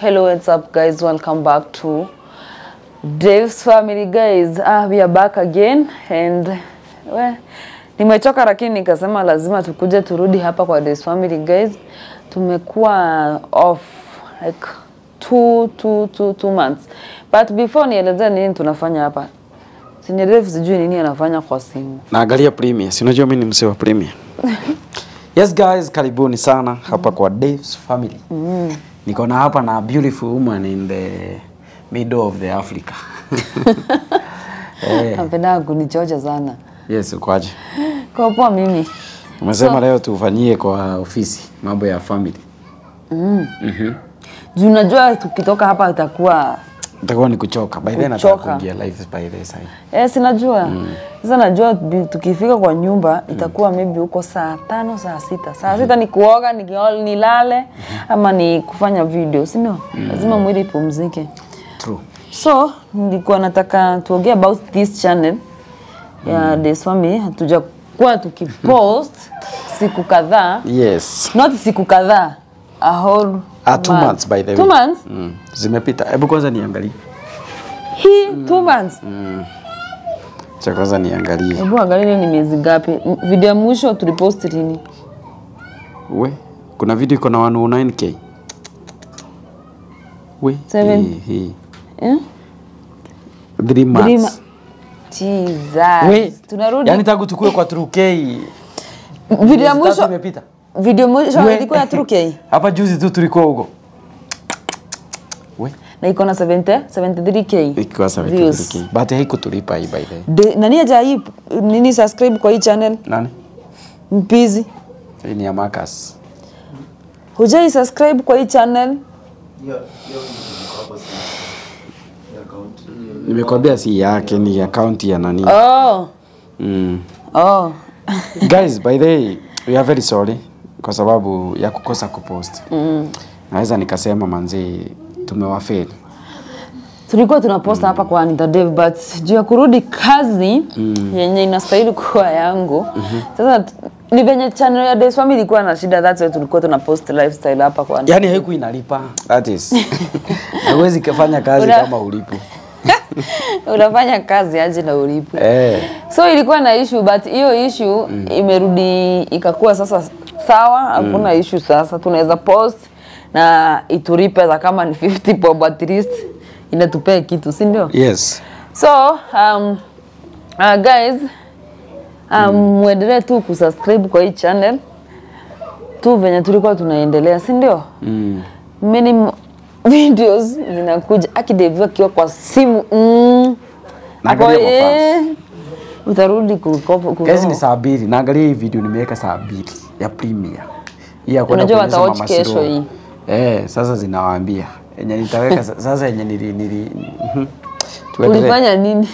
Hello, what's up, guys? Welcome back to Dave's Family, guys. Ah, we are back again and we, nimechoka lakini nikasema lazima tukuje turudi hapa kwa Dave's Family, guys. Tumekuwa off like two, two, two, two months but before nielezea nini tunafanya hapa Senior Dave sijui nini anafanya kwa simu. naangalia Premier. Si unajua mimi ni msee wa Premier. yes guys, karibuni sana hapa kwa Dave's Family. Niko na hapa na beautiful woman in the middle of the Africa. eh, Napenda kunichocha sana. yes, ukoaje? Kwa poa mimi. Umesema leo tufanyie kwa ofisi mambo ya family. Juu unajua tukitoka hapa itakuwa Itakuwa ni kuchoka. By then nataka Kuchoka. kuingia live by the side. Eh, sinajua. Sasa najua bi- tukifika kwa nyumba itakuwa maybe huko saa tano, saa sita. Saa sita ni kuoga, nikioga nilale ama ni kufanya video, si ndio? Lazima mwili ipumzike. True. So, nilikuwa nataka tuongee about this channel ya Days Family. Hatujakuwa tukipost siku kadhaa. Yes. Not siku kadhaa. A whole Ah, two month. months by the way. Two months? Mm. Zimepita. Hebu kwanza niangalie. Hii two months. Cha kwanza niangalie. Hebu angalia ni miezi gapi? M- Video ya mwisho tulipost lini? We, kuna video iko na 109k. We, Seven. hii, hii. Eh? Three Three ma- months. Jesus. We, Tunarudi. yani tangu tukue kwa 2k. video ya miezi tatu mwisho imepita. video mwisho We. ilikuwa ya 2K Hapa juzi tu tulikuwa huko. We, na iko na 70 73K. ikiwa views. 73k. But haikutulipa hii by the way. De, nani aja hii nini subscribe kwa hii channel Nani? mpizi? Hii ni ya Marcus. Hujai subscribe kwa hii channel? Nimekwambia si yake ni account ya nani. Oh. Mm. Oh. Guys, by the way, we are very sorry kwa sababu ya kukosa kupost. Mm. Naweza nikasema manzi tumewafeli. Tulikuwa tunaposta hapa kwa Anita Dev but juu ya kurudi kazi yenye inastahili kuwa yangu. Sasa t- ni venye channel ya Days Family ilikuwa na shida that's why tulikuwa tunapost lifestyle hapa kwa Anita. Yaani haiku inalipa. That is. Hauwezi kufanya kazi Una- kama ulipo. Unafanya kazi aje na ulipo. Eh. So ilikuwa na issue but hiyo issue imerudi ikakuwa sasa sawa, hakuna issue sasa. Tunaweza post na ituripe hata kama ni 50 bob at least inatupea kitu, si ndio? Yes. So um, uh, guys um, muendelee tu kusubscribe kwa hii channel tu venye tulikuwa tunaendelea, si ndio? Mm. Many m- videos zinakuja akideviwa akiwa kwa simu mm. Naangalia Ako, kwa eh, utarudi kukopa Guys ni saa mbili. Naangalia hii video nimeweka saa mbili ya premiere. Hii ya kwenda Unajua kuonyesha watawatch Mama kesho Siro. hii. Eh, sasa zinawaambia. Yenye nitaweka sa- sasa yenye nili nili mhm. Tuendelee. ulifanya nini?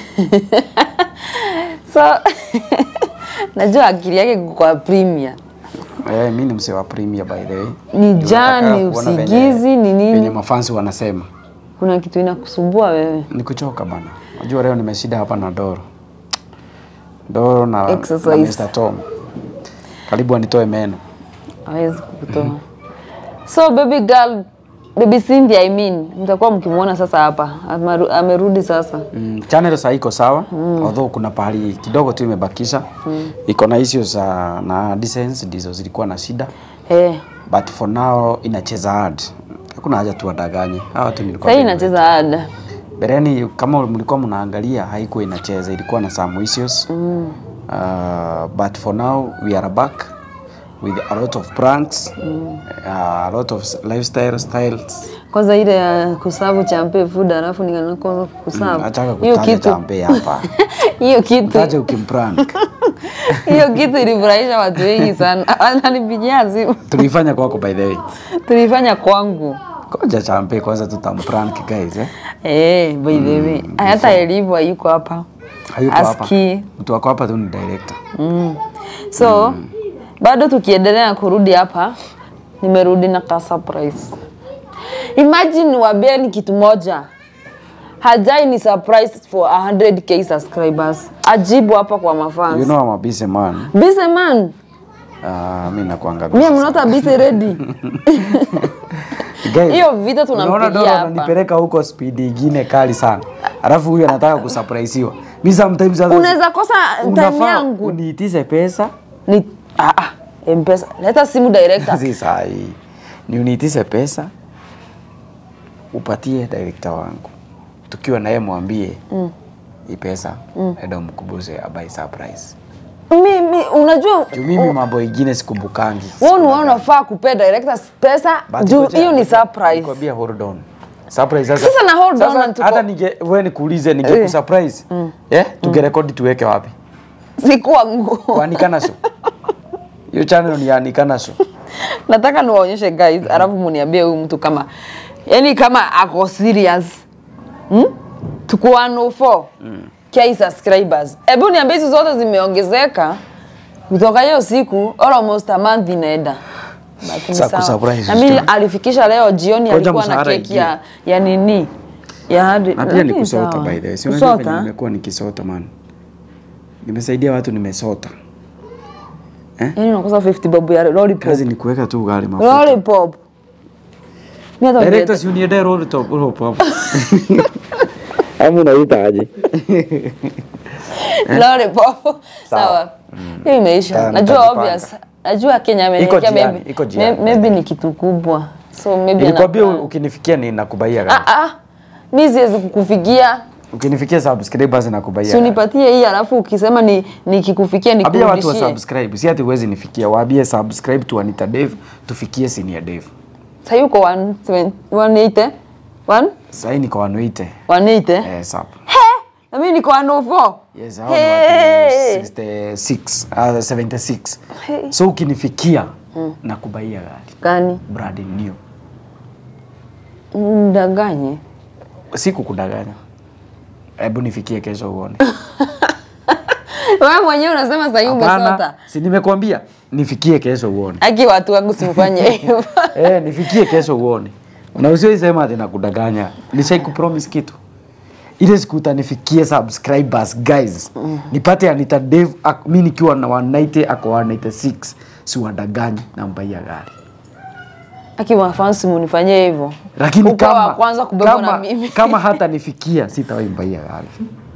so najua akili yake iko kwa premier Eh, mimi ni msee wa premiere by the way. Ni Ndio jaa, nataka ni kuona venye- usingizi, ni nini? Venye mafansi wanasema. kuna kitu inakusumbua wewe. Ni kuchoka bana. Unajua leo nimeshida hapa na Doro. Doro na, na Exercise. Mr. Tom. Karibu anitoe meno. hawezi kukutoa. So baby girl, baby Cynthia I mean, mtakuwa mkimwona sasa hapa. Amaru- Amerudi sasa. Mm, channel sasa iko sawa mm. although kuna pahali kidogo tu imebakisha mm. iko na issues za na distance ndizo zilikuwa na shida Eh, but for now inacheza hard hakuna haja tuwadanganye hawa tu nilikuwa sasa hii nimewaambia. inacheza ada. Bereni kama mlikuwa mnaangalia haikuwa inacheza, ilikuwa na some issues mm. uh, but for now we are back with a lot of pranks mm. uh, a lot of s- lifestyle styles. Kwanza ile ya kusavu champe food alafu nikana kusavu. Nataka Hiyo kutaja kitu champe hapa, hiyo kitu taja ukimprank. hiyo kitu ilifurahisha watu wengi sana. Ananipigia simu. Tulifanya kwako by the way. Tulifanya kwangu. Koja champe kwanza tutamprank guys eh. Eh, by the way. Hata Elivu hayuko hapa. Hayuko hapa. Aski. Mtu wako hapa tu ni director. Mm. So bado tukiendelea kurudi hapa, nimerudi na ka surprise. Imagine wabeni kitu moja hajai ni surprise for 100k subscribers, ajibu hapa kwa mafans. You know I'm a busy man. Busy man, Uh, mimi nakuanga me I'm not a busy ready. Guys, Hiyo vita tunampigia unaona Dora hapa. ananipeleka huko speed ingine kali sana. Alafu huyu anataka kusurpriseiwa. Mimi sometimes hata Unaweza kosa time unafaa yangu. uniitize pesa Ni ah ah, Mpesa. Leta simu director. si sahi. Ni uniitize pesa upatie director wangu. Tukiwa naye mwambie mm. hii pesa mm. enda umkubuze abai surprise. Mimi unajua Juu mimi mambo ingine sikumbukangi. wewe ni wewe unafaa kupea director pesa But juu ngoja- hiyo ni ngoja surprise. nikwambie hold on. Surprise sasa. Sasa na hold on Sasa na tuko- hata ninge wewe nikuulize ninge surprise. Eh? Tungerekodi tuweke wapi? Sikuwa nguo. Kwa Anikana Show. Hiyo channel ni ya Anikana Show. Nataka niwaonyeshe guys, alafu muniambie huyu mtu kama yani kama ako serious. Hmm? Tuko 104. Mm. Kia subscribers. Hebu niambie hizi zote zimeongezeka kutoka hiyo siku almost a month inaenda. But ni Sa sawa. kusurprise Na mimi sister. alifikisha leo jioni Ngoja alikuwa na mshahara keki ya, ya nini? Ya hadi. Na pia ni kusota by the way. Si unajua venye Kusota? nimekuwa nikisota man. Nimesaidia watu nimesota. Yaani unakosa 50 bob ya lollipop. Kazi ni kuweka tu ugali mafuta. Lollipop. Mimi hata Director si uniende roll top roll pop. Hamu unaita aje? lollipop. Sawa. Hiyo imeisha. Ta- Najua nitajipanga. obvious. Najua Kenya Iko ameniwekea jiani, maybe. iko jiani. may- Maybe ni kitu kubwa. So maybe Nilikwambia ana- ukinifikia ninakubaia gari. Ah ah. Mimi siwezi kukufikia. Ukinifikia subscribers nakubaia. Si gari. unipatie hii alafu ukisema ni nikikufikia Ambia watu wa nikurudishie. subscribe. Si ati uwezi nifikia. Waambie subscribe tu Anita Dave tufikie senior Dave. Sasa yuko 180. 1 Sasa hii niko 180. 180. Eh, sap. Na mimi niko 104. Yes, hao ni Hey. watu 66, uh, 76. So ukinifikia nakubaia gari. Gani? Brand new. Mdanganye. Siku kudanganya. Hebu nifikie kesho uone. Wewe mwenyewe unasema sasa hivi umesota. Hapana, si nimekuambia nifikie kesho uone. Aki watu wangu simfanye hivyo. eh, nifikie kesho uone. Na usiwe sema ati nakudanganya. Nishai kupromise kitu. Ile siku utanifikie subscribers guys. Nipate Anita Dave ak- mimi nikiwa na 190 ako 196. Si wadanganyi na mbaia gari. Aki mafansi munifanyie hivyo. Lakini Uko kama wa kwanza kubebwa kama, na mimi. kama hata nifikia sitawahi mbaia gari.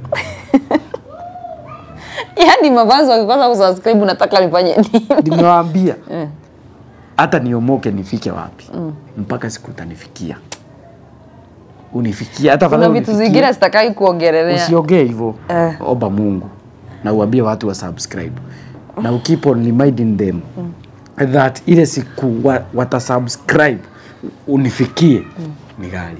Yaani mafansi wakikosa kusubscribe nataka nifanye nini? Nimewaambia hata niomoke nifike wapi mpaka siku utanifikia unifikia hata Kuna afadhali vitu unifikie. zingine sitakai kuongelelea. usiongee hivyo Eh. omba mungu na uambie watu wa subscribe na ukeep on reminding them that ile siku wa, watasubscribe unifikie ni gari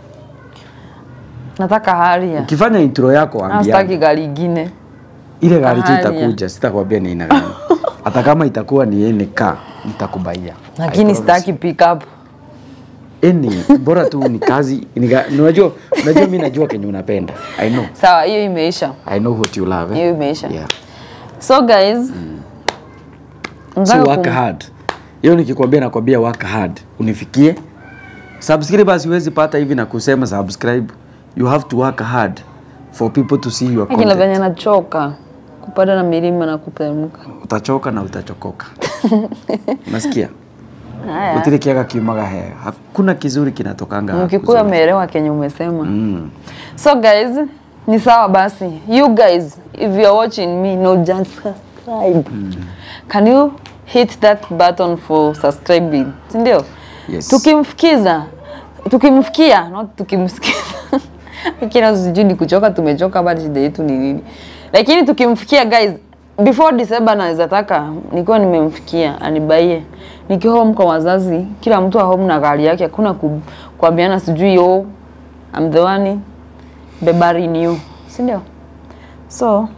Nataka haria. ukifanya intro yako Na ambia sitaki gari ingine. ile gari tu Haria. itakuja sitakwambia ni aina gani hata kama itakuwa ni NK nitakubaia I Lakini promise. sitaki pick up. Any, bora tu ni kazi ni ga- unajua unajua mimi najua kenye unapenda i know Sawa, hiyo imeisha. i know what you love eh? Hiyo imeisha. yeah. So guys, so nataka work kum- hard hiyo nikikwambia nakwambia work hard unifikie subscribers huwezi pata hivi na kusema subscribe you have to work hard for people to see your Lakini venye content nachoka kupanda na milima na kuteremka. utachoka na utachokoka unasikia Haya. utile kiaga kiumaga he hakuna kizuri kinatokanga Mkikuyu kuzuri. ameelewa kenye umesema. mm. So guys, ni sawa basi. You guys, if you are watching me, no just subscribe. Can you hit that button for subscribing? Si ndio? Yes. Tukimfikiza, tukimfikia, not tukimsikiza. Kila sijui ni kuchoka, tumechoka bado shida yetu ni nini. Lakini tukimfikia guys, before December naweza taka nikiwa nimemfikia anibaie. Nikiwa home kwa wazazi, kila mtu wa home na gari yake, hakuna ku, kuambiana sijui yo I'm the one bebaring you. Si ndio? So,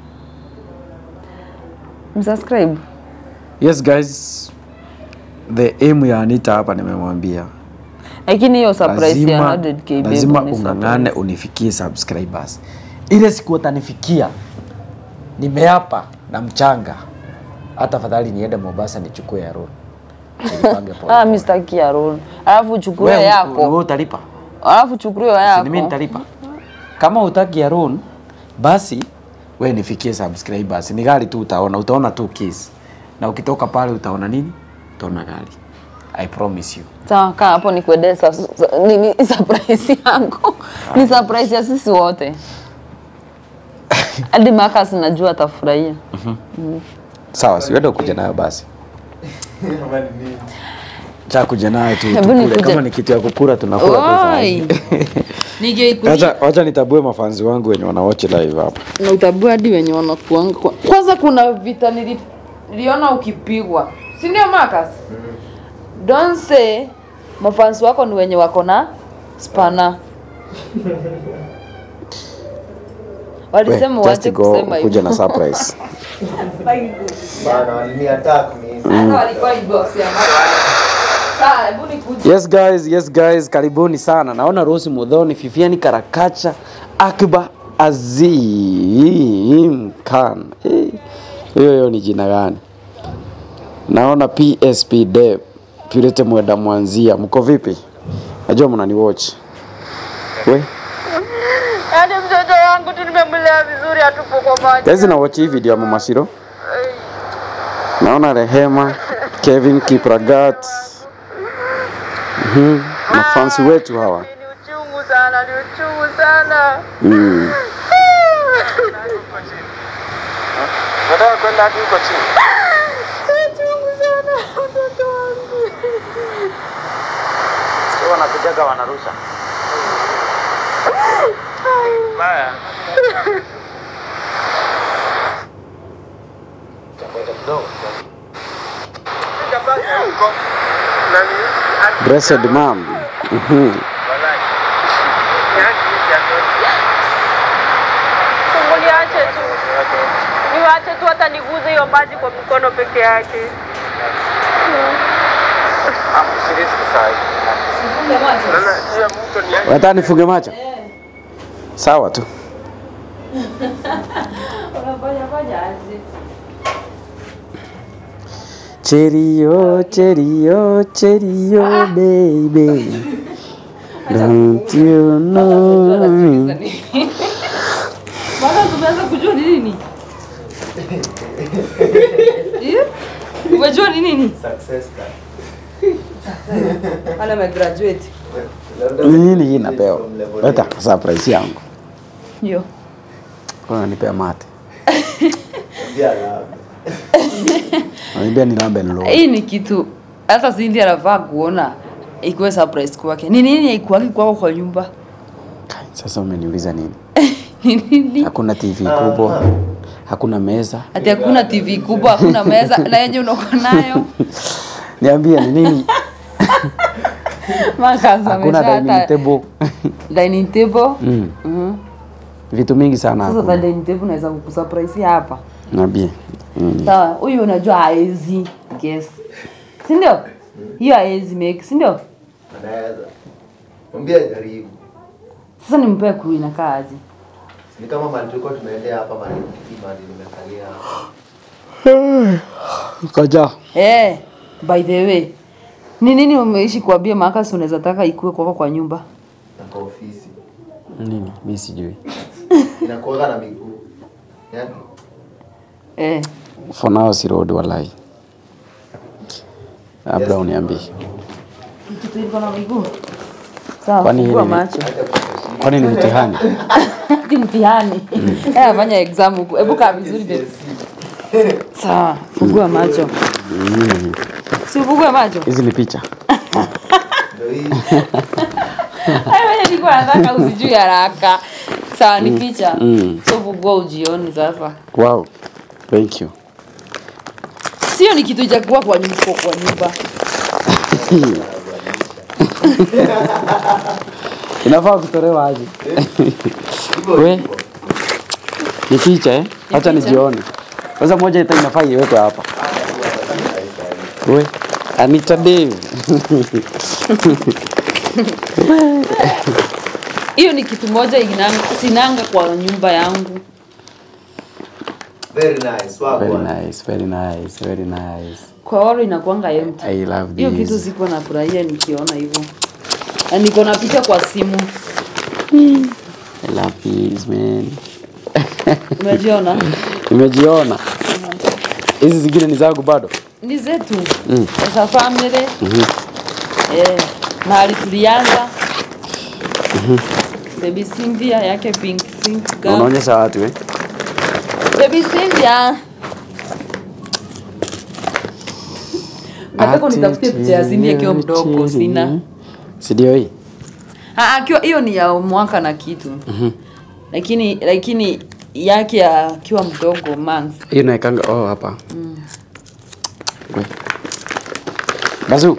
msubscribe. yes guys the aim ya Anita hapa nimemwambia Lakini hiyo surprise ya lazima, 100k babe, lazima ni ung'ang'ane surprise. unifikie subscribers ile siku watanifikia nimeapa na mchanga hata afadhali niende Mombasa nichukue ya road nilipange pole Ah, mimi sitaki ya roll. Alafu chukua wewe yako. wewe utalipa Alafu chukua si yako. mimi nitalipa kama utaki ya road basi we nifikie subscribers ni gari tu utaona utaona tu keys na ukitoka pale utaona nini utaona gari i promise you Sawa, kaa hapo nikuendee sa- sa- nini surprise yangu. Ni surprise ya sisi wote. Hadi Marcus najua atafurahia. Sawa, si wewe kuja nayo basi. Cha kuja nayo tu Hebu tukule. nikuje. Kama ni kitu ya kukula tunakula kwa Oi. Nije Wacha wacha nitabue mafanzi wangu wenye wanawatch live hapa. na utabua hadi wenye wanakuanga kwa... Kwanza kuna vita nili- niliona ukipigwa, si ndio Marcus? Don't say mafansi wako ni wenye wako na spana. Walisema We, just waache go kusema kuja hivyo. na surprise. Bana waliniattack mimi. Hata walikuwa inbox ya Marcus. Sawa, hebu nikuje. Yes guys, yes guys, karibuni sana. Naona Rosi Mudhoni, Fifiani Karakacha, Akiba Azim Khan. Eh, Hiyo hiyo ni jina gani? Naona PSP Deb, Purete Mwenda Mwanzia. Mko vipi? Najua mnani watch. We, Yaani mtoto wangu tu nimemlea vizuri, hatupo kwa maji. guys na watch hii video ya Mama Shiro. Naona Rehema, Kevin Kipragat. Mhm. Mafansi wetu hawa. Ni uchungu sana, ni uchungu sana. Mm. Nataka kwenda hadi huko chini. Uchungu sana mtoto wangu. Sio wanakujaga wanarusha. Baya. Chakota kidogo. Sijapata huko. Nani? Blessed mom. Mhm. Walai. Yaani Niache tu, niwache tu, hata niguze hiyo maji kwa mikono peke yake. Ah, usiriski saa hii. Naona hiyo mto ni yake. Wataka nifunge macho? Sawa tu. Cheerio, cheerio, cheerio, baby. Don't you know me? Baba tumeanza kujua ni nini? Eh? Umejua ni nini? Success card. Wale wamegraduate. Ni nini hii napewa? Leta surprise yangu. Ndio. Unanipea mate. Ndia la. Unaniambia nilambe nilo. Hii ni kitu hata Cindy anafaa kuona ikuwe surprise kwake. Ni nini haikuwaki kwako kwa nyumba? Sasa umeniuliza nini? Ni nini? Hakuna TV kubwa. Hakuna meza. Ati hakuna TV kubwa, hakuna meza na yenye unakuwa nayo. Niambie ni nini? Maka Hakuna dining table. Dining table. Mm. Mhm. Vitu mingi sana Sasa hakuna. za dining table naweza kukusurprise hapa. Niambie. Mm. Sawa, huyu unajua haezi guess. Si ndio? Hiyo haezi make, si ndio? Anaweza. Mwambie jaribu. Sasa nimpee clue inakaa aje? Ni kama mali tulikuwa tumeendea hapa mali kiti mali nimekalia hapa. Kaja. Eh, by the way. Ni nini umeishi kuambia Marcus unaweza taka ikue kwako kwa nyumba? Na kwa ofisi. Nini? Mimi sijui. Inakuwaga na miguu. Yaani Eh. For now si road walai. Labda Yes. uniambie. Kitu iko na miguu. Sawa, Kwani fungua hili ni- macho. Kwani ni mtihani? Hadi mtihani. Eh, afanya exam huku. Hebu kaa vizuri babe. Sawa, fungua macho. Si ufungue macho. Hizi ni picha. ndio hii. Hayo wewe nilikuwa nataka usijui haraka. Sawa, ni picha. Mm. So fungua ujioni sasa. Wow. Thank you. Sio ni kitu cha kuwa kwa nyumba kwa nyumba. Inafaa kutolewa aje? Hivyo We. hivyo. Ni picha eh? Acha nijione. Sasa moja ita inafaa iwekwe hapa. We. Anita Dave. Hiyo ni kitu moja inanga, sinanga kwa nyumba yangu. Very nice. Wako. Very nice, very nice, very nice. Kwa walo inakuanga empty. I love Hiyo kitu this. sikuwa nafurahia nikiona hivyo. Na niko na picha kwa simu. I love this man. Umejiona? Nimejiona. Hizi zingine ni zangu bado. Ni zetu. Mm. As a family. eh, mahali tulianza baby Cynthia yake pink pink girl. unaonyesha watu eh? baby Cynthia nataka unitafutie picha ya Cynthia akiwa mdogo sina si ndio hii Ah, akiwa hiyo ni ya mwaka na kitu lakini lakini yake akiwa mdogo month hiyo naekanga oh, hapa We. bazu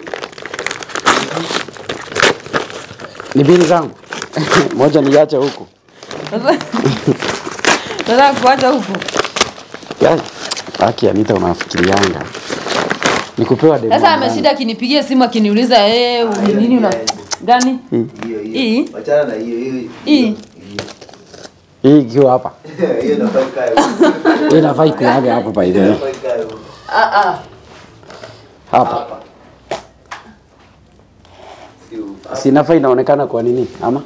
ni bili zangu moja niache huku nataka kuacha huku Yaani, haki Anita unafikirianga ni kupewa demo sasa gani? ameshinda akinipigia simu akiniuliza eh ni nini una gani hiyo Hii? hiyo wachana na hiyo hiyo Hii? hii ikiwa hapa hiyo nafaa ikae huko. hii nafaa ikuage hapo by the way Nafaa ikae huko. ah ah hapa Hapa. Si huko. si nafaa inaonekana kwa nini ama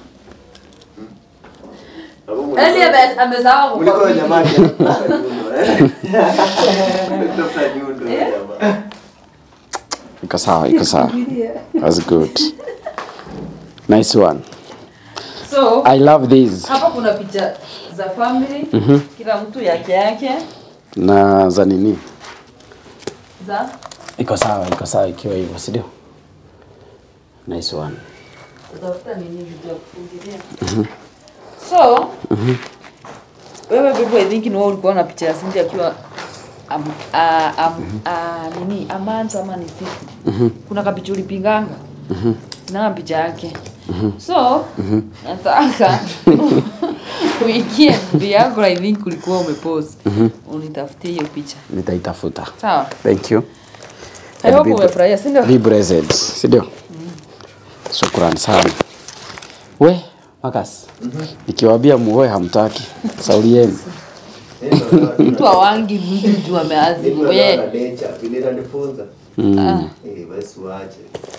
Hapo mwenye- Eli ame- amesahau Kuliko kukwambia. jamaa yake anatafuta nyundo, eh. Anatafuta nyundo, jamaa. iko sawa iko sawa that's good nice one so i love this hapa kuna picha za family kila mtu yake yake na za nini za iko sawa iko sawa ikiwa hivyo si ndio nice one utafuta nini vitu ya kufungilia so wewe bibi I think ni wewe ulikuwa na picha ya Cindy akiwa am, a, am, a, nini amanza ama ni siku kuna kapicha ulipinganga na picha yake so nataka weekend yako I think ulikuwa umepost unitafutie hiyo picha nitaitafuta sawa thank you I hope be- umefurahia si ndio be blessed si ndio shukran sana we makas nikiwambia muoe hamtaki sauli yenu mtu awangi mtu juu ameazi Mimi we naona nature, vile inanifunza. mm. Eh, basi uache.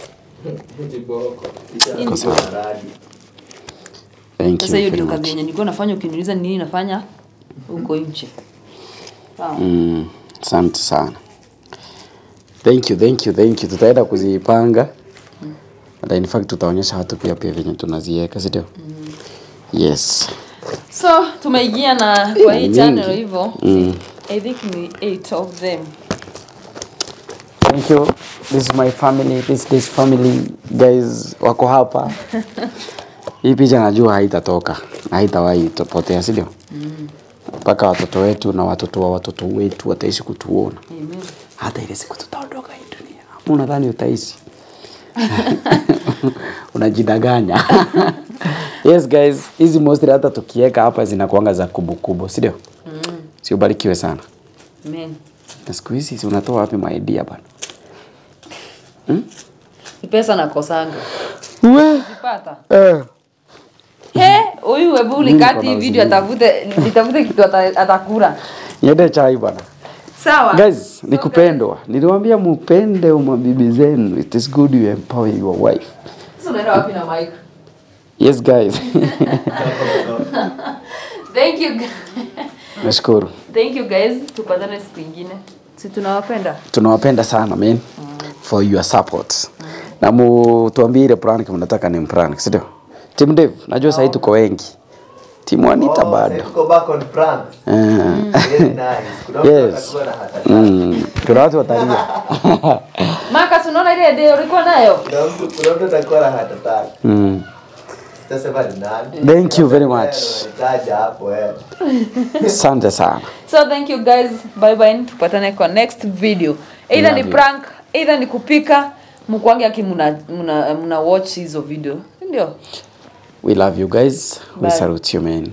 Iko Kisha sawa. radi. thank you sasa hiyo very ndio kazi much yenye nilikuwa nafanya ukiniuliza ni nini nafanya huko nje sawa Mm, asante sana thank you thank you thank you tutaenda kuzipanga and in fact tutaonyesha watu pia pia venye tunaziweka sindio yes so tumeingia na kwa hii Mingi. channel hivyo Mm. i think ni eight of them thank you this is my family this this family guys wako hapa hii picha najua haitatoka na haitawahi potea sindio mpaka watoto wetu na watoto wa watoto wetu wataishi kutuona Amen. hata ile siku tutaondoka hii dunia Ama unadhani utaishi unajidanganya yes guys hizi mostly hata tukiweka hapa zinakuanga za kubukubu sindio mm. si ubarikiwe sana Amen. na siku hizi si unatoa wapi maidia bana Ni pesa nakosanga we pata eh. he huyu hebu Mimi ulikati niko na video atafute nitafute kitu ata- atakula nyende chai bana sawa guys ni kupendwa niliwambia mupende mabibi zenu it is good you empower your wife sasa unaenda wapi na mic yes guys thank you nashukuru thank you guys tupatane siku ingine si tunawapenda tunawapenda sana man for your support na mutuambie ile prank mnataka ni prank sindio tim dev najua sahii tuko wengi timu anita Oh, bado sasa tuko back on pranks. Eh, Very nice. Kuna mtu Yes. atakuwa na hata mm, kuna watu watalia Marcus unaona ile idea ulikuwa nayo kuna mtu kuna mtu atakuwa na hata tatu. mm. Sitasema ni nani. Thank you very much. Nitaja hapo eh. asante sana so thank you guys bye bye tupatane kwa next video either Love ni you. prank either ni kupika mkwange aki muna, muna, muna watch hizo video ndio we love you guys we Bye. salute you man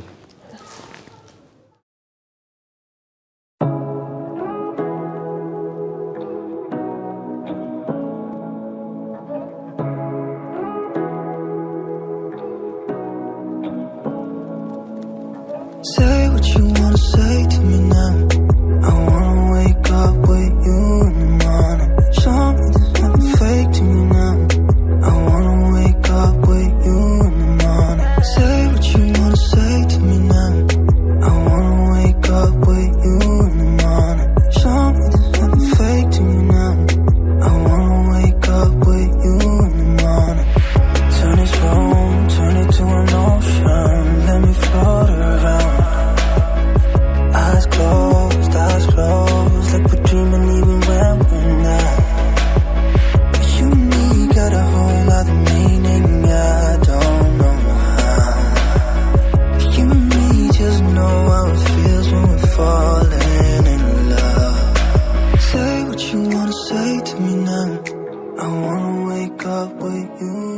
Say what you wanna say to me now. I wanna wake up with you in the morning. Show me there's nothing fake to me now. I wanna wake up with you in the morning. Say what you wanna say to me now. I wanna wake up with you in the morning. Show me there's nothing fake to me now. I wanna wake up with you in the morning. wake up with you